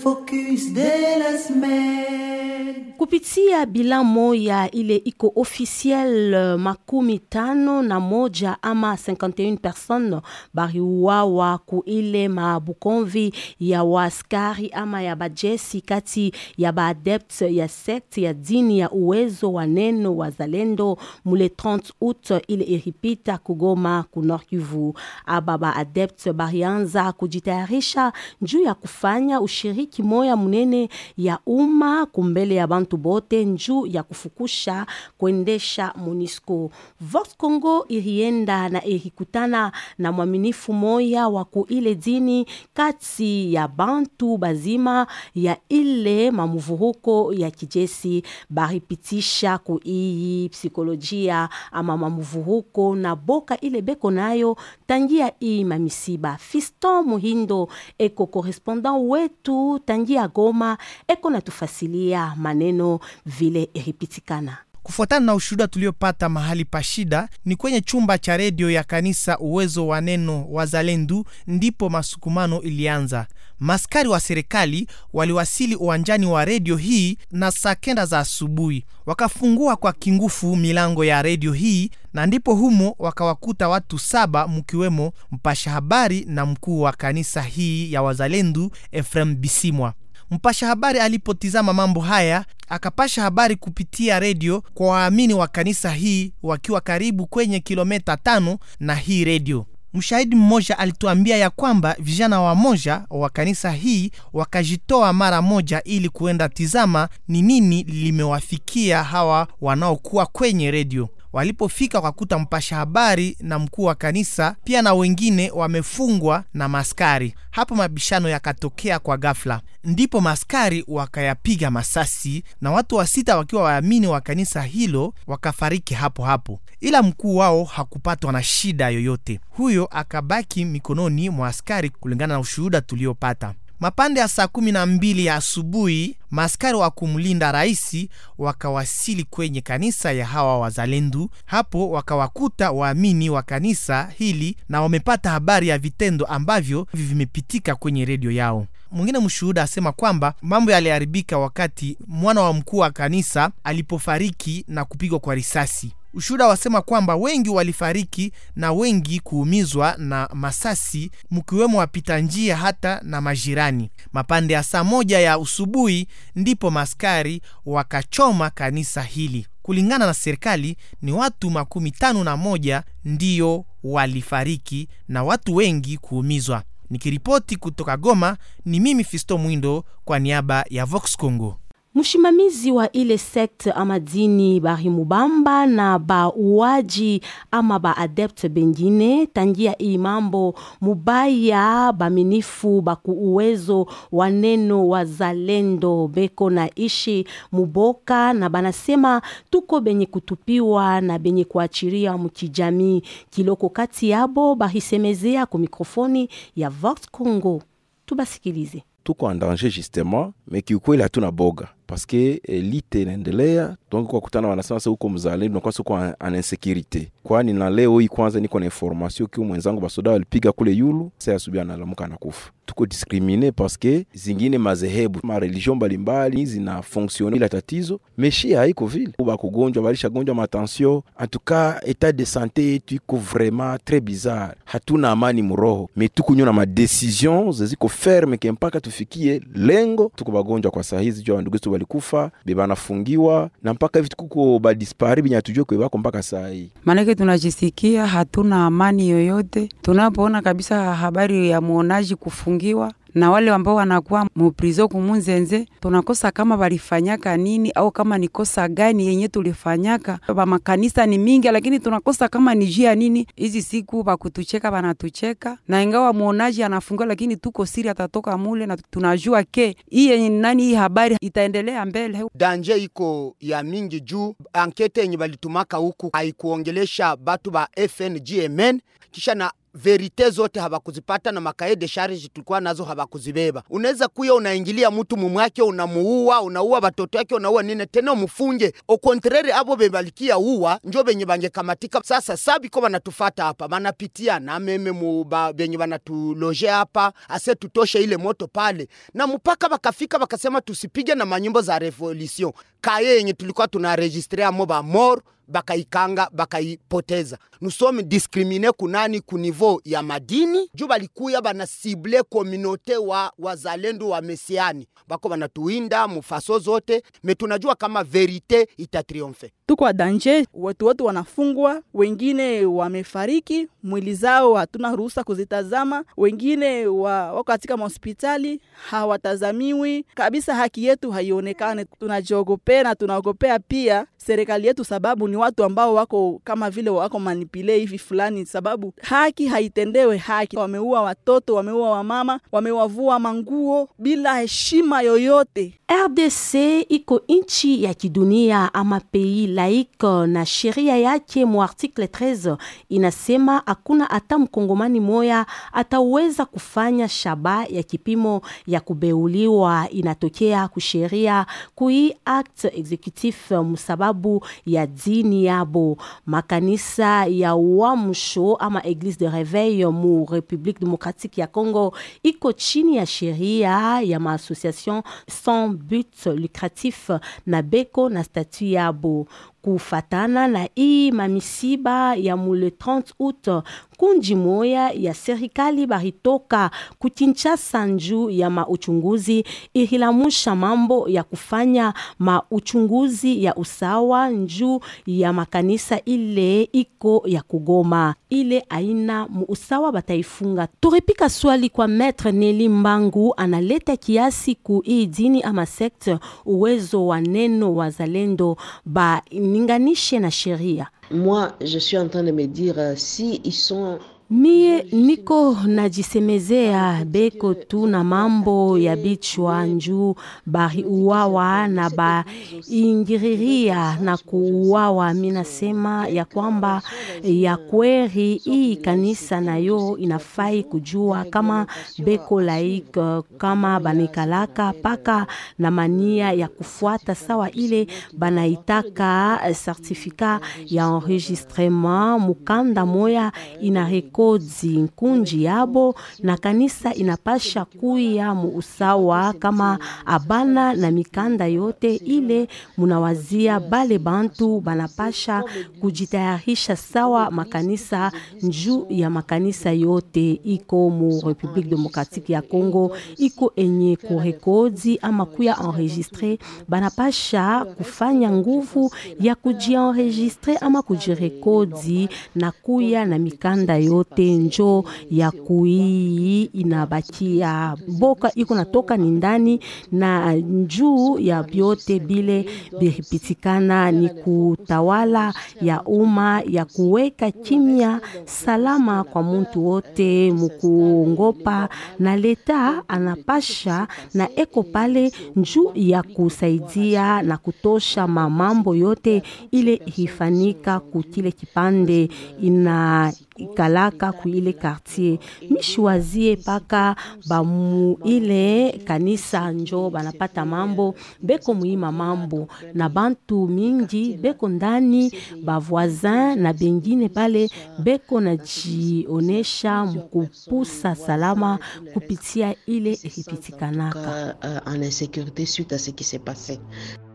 focus de la semaine. kupitia bila moya ile iko officiel uh, makumi tano na moja ama 51 personnes bariuawa ku ile mabukonvi ya waaskari ama ya bajesi kati ya baadept ya sekte ya dini ya uwezo wa neno wa zalendo mule 30 août ile iripita kugoma ku Nord Kivu. Aba baadept barianza kujitayarisha juu ya kufanya ushiriki moya munene ya umma kumbele ya bantu bote njuu ya kufukusha kuendesha MONUSCO. Vox Congo irienda na irikutana na mwaminifu moya wa kuile dini kati ya bantu bazima ya ile mamuvuruko ya kijesi baripitisha kuiyi psikolojia ama mamuvuruko na boka ile beko nayo tangia iyi mamisiba. Fiston Muhindo eko correspondant wetu tangia Goma eko natufasilia maneno vile iripitikana. Kufuatana na ushuhuda tuliopata mahali pa shida ni kwenye chumba cha redio ya kanisa Uwezo wa Neno Wazalendu, ndipo masukumano ilianza. Maskari wa serikali waliwasili uwanjani wa redio hii na saa kenda za asubuhi, wakafungua kwa kingufu milango ya redio hii, na ndipo humo wakawakuta watu saba, mkiwemo mpasha habari na mkuu wa kanisa hii ya Wazalendu Efrem Bisimwa. Mpasha habari alipotizama mambo haya akapasha habari kupitia redio kwa waamini wa kanisa hii wakiwa karibu kwenye kilomita tano na hii redio. Mshahidi mmoja alituambia ya kwamba vijana wamoja wa kanisa hii wakajitoa mara moja ili kuenda tizama ni nini limewafikia hawa wanaokuwa kwenye redio. Walipofika wakakuta mpasha habari na mkuu wa kanisa pia na wengine wamefungwa na maskari. Hapo mabishano yakatokea kwa ghafla, ndipo maskari wakayapiga masasi na watu wa sita wakiwa waamini wa kanisa hilo wakafariki hapo hapo, ila mkuu wao hakupatwa na shida yoyote. Huyo akabaki mikononi mwa askari kulingana na ushuhuda tuliopata. Mapande ya saa kumi na mbili ya asubuhi maaskari wa kumlinda raisi wakawasili kwenye kanisa ya hawa wazalendu. Hapo wakawakuta waamini wa kanisa hili na wamepata habari ya vitendo ambavyo vimepitika kwenye redio yao. Mwingine mshuhuda asema kwamba mambo yaliharibika wakati mwana wa mkuu wa kanisa alipofariki na kupigwa kwa risasi. Ushuhuda wasema kwamba wengi walifariki na wengi kuumizwa na masasi, mkiwemo wapita njia hata na majirani. Mapande ya saa moja ya usubuhi ndipo maskari wakachoma kanisa hili. Kulingana na serikali ni watu makumi tano na moja ndiyo walifariki na watu wengi kuumizwa. Nikiripoti kutoka Goma, ni mimi Fisto Mwindo kwa niaba ya Vox Congo. Mshimamizi wa ile sekte ama dini barimubamba na bauaji ama baadepte bengine tangia iyi mambo mubaya baminifu baku uwezo wa neno wa zalendo beko na ishi muboka na banasema tuko benye kutupiwa na benye kuachiria mukijamii kiloko kati yabo bahisemezea ku mikrofoni ya Vox Congo. Tubasikilize. tuko en danger justement me kiukweli hatuna boga paske elite inaendelea donc kwa kutana wanasema sasa huko mzalendo nakuwa siko an insécurité kwani na leo hii kwanza niko na information kiu mwenzangu basoda walipiga kule yulu sasa asubuhi analamuka anakufa tuko discrimine paske zingine mazehebu ma religion mbalimbali zina fonctionne ila tatizo meshi haiko vile bakugonjwa balishagonjwa matension en tout cas état de santé yetu iko vraiment très bizarre hatuna amani muroho me tukunywa na madecision zeziko ferme ke mpaka tufikie lengo tuko bagonjwa kwa saa hizi juu ya ndugu zetu balikufa bebanafungiwa na mpaka hivi tukuko badispari benye hatujue kwe bako mpaka saa hii maanake tunajisikia hatuna amani yoyote tunapoona kabisa habari ya muonaji kufungiwa na wale ambao wanakuwa muprizo kumunzenze, tunakosa kama walifanyaka nini au kama ni kosa gani yenye tulifanyaka. Ba makanisa ni mingi, lakini tunakosa kama ni jia nini. Hizi siku bakutucheka banatucheka, na ingawa muonaji anafungiwa, lakini tuko siri atatoka mule, na tunajua ke hii yenye nani, hii habari itaendelea mbele. danje iko ya mingi juu ankete yenye balitumaka huku haikuongelesha batu ba FNGMN kisha na verite zote hawakuzipata na makae de charge tulikuwa nazo hawakuzibeba. Unaweza kuya unaingilia mtu mumwake, unamuua, unaua watoto yake, unaua nini tena umufunge. Au contraire abo bebalikia uwa njo benye bangekamatika. Sasa sabiko banatufata hapa, banapitia na meme muba benye banatuloje hapa, ase tutoshe ile moto pale, na mpaka bakafika bakasema tusipige na manyimbo za revolution kaye yenye tulikuwa tunaregistre amo ba mort bakaikanga bakaipoteza. Nusome diskrimine kunani ku niveau ya madini juu balikuya bana sible kominote wa wazalendo wa mesiani bako banatuinda mufaso zote, me tunajua kama verite itatriomfe. tuko danger, watu wote wanafungwa, wengine wamefariki, mwili zao hatuna ruhusa kuzitazama, wengine wa, wako katika mahospitali hawatazamiwi kabisa, haki yetu haionekane. Tunajiogopea na tunaogopea pia serikali yetu, sababu ni watu ambao wako kama vile wako manipule hivi fulani, sababu haki haitendewe haki. Wameua watoto, wameua wamama, wamewavua manguo bila heshima yoyote. RDC iko nchi ya kidunia ama pei laiko, na sheria yake mu article 13 inasema hakuna hata mkongomani moya ataweza kufanya shaba ya kipimo ya kubeuliwa inatokea kusheria kui act executif musababu ya dini yabo. Makanisa ya uamsho ama Eglise de Reveil mu Republique Democratique ya Congo iko chini ya sheria ya maassociation sans but lucratif na beko na statut yabo kufatana na hii mamisiba ya mule 30 août kundi moya ya serikali baritoka kukinshasa njuu ya mauchunguzi ihilamusha mambo ya kufanya mauchunguzi ya usawa njuu ya makanisa ile iko ya kugoma ile aina muusawa bataifunga. Turipika swali kwa Maître Neli Mbangu analeta kiasi ku hii dini ama sekte uwezo wa neno wazalendo baninganishe na sheria. Moi, je suis en train de me dire euh, si ils sont Mie niko najisemezea beko tu na mambo ya bichwa njuu bari uwawa na baingiriria na kuuawa. Minasema ya kwamba ya kweri hii kanisa nayo inafai kujua kama beko laik kama banikalaka paka na mania ya kufuata sawa ile banaitaka certificat ya enregistrement mukanda moya ina kodzi nkunji yabo na kanisa inapasha kuya muusawa kama abana na mikanda yote ile munawazia bale bantu banapasha kujitayarisha sawa makanisa njuu ya makanisa yote iko mu Republique Democratique ya Congo iko enye kurekodi ama kuya enregistre banapasha kufanya nguvu ya kujienregistre ama kujirekodi na kuya na mikanda yote njo ya kuii inabakia boka iko natoka ni ndani na njuu ya vyote bile biripitikana ni kutawala ya umma ya kuweka kimya salama kwa muntu wote mukuongopa na leta anapasha na eko pale njuu ya kusaidia na kutosha mamambo yote ile hifanika kutile kipande ina ikalaka ku ile quartier mishwazie paka bamu ile kanisa njo banapata mambo beko muima mambo na bantu mingi beko ndani bavoisin na bengine pale beko najionesha mkupusa salama kupitia ile ilipitikanaka euh, en insécurité suite à ce qui s'est passé.